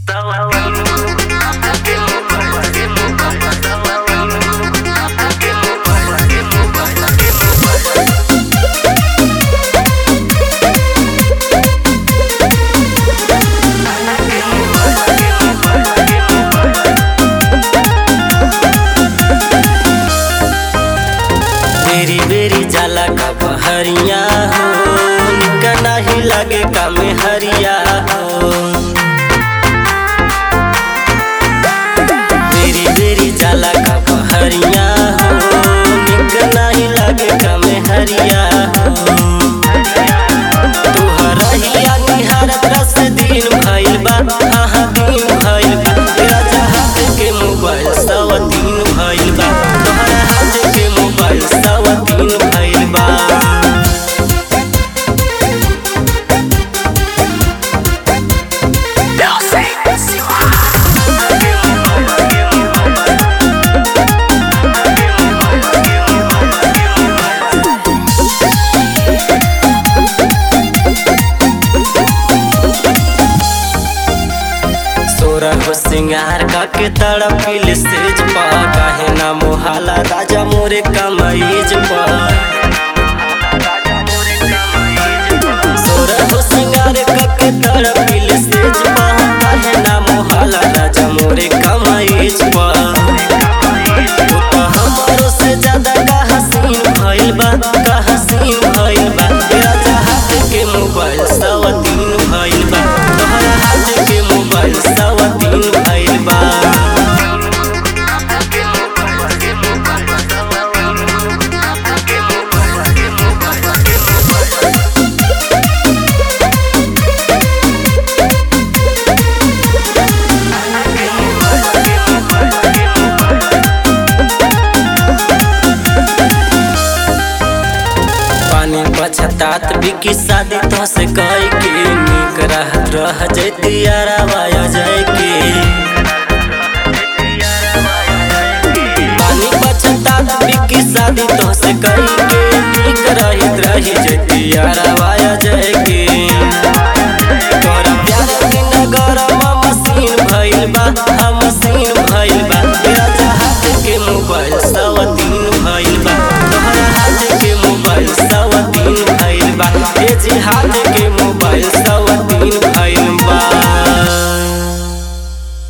बेरी बेरी जाला का बहरिया हो निका नाही लागे का में हरिया हो बेरी बेरी जाला का बहरिया हो निका नाही लागे का में हरिया हो तोहरा हिया निहारत रस दिन भइल बा आहा दिन भइल बा तेरा हाथ के मोबाइल सवा दिन भइल बा तोहरा हाथ के मोबाइल सवा दिन भइल बा सोरा हो सिंगार का के तड़पिल सेज पा काहे ना मोहाला राजा मोरे कमईज पा सोरा हो सिंगार का के तड़पिल सेज पा काहे ना मोहाला राजा मोरे कमईज पा तू तो हमरो से ज्यादा का हसीन भइल बा का हसीन भइल बा राजा हाथ के मोबाइल सवा तीन भइल बा तोहरा हाथ के मोबाइल सवा तीन भइल बा पानी पछतात बिकी शादी तो से कई के निक रहत रह जैती अरवाया जाय के पानी पछतात बिकी शादी तो से कई के निक रहित रही जैती अरवाया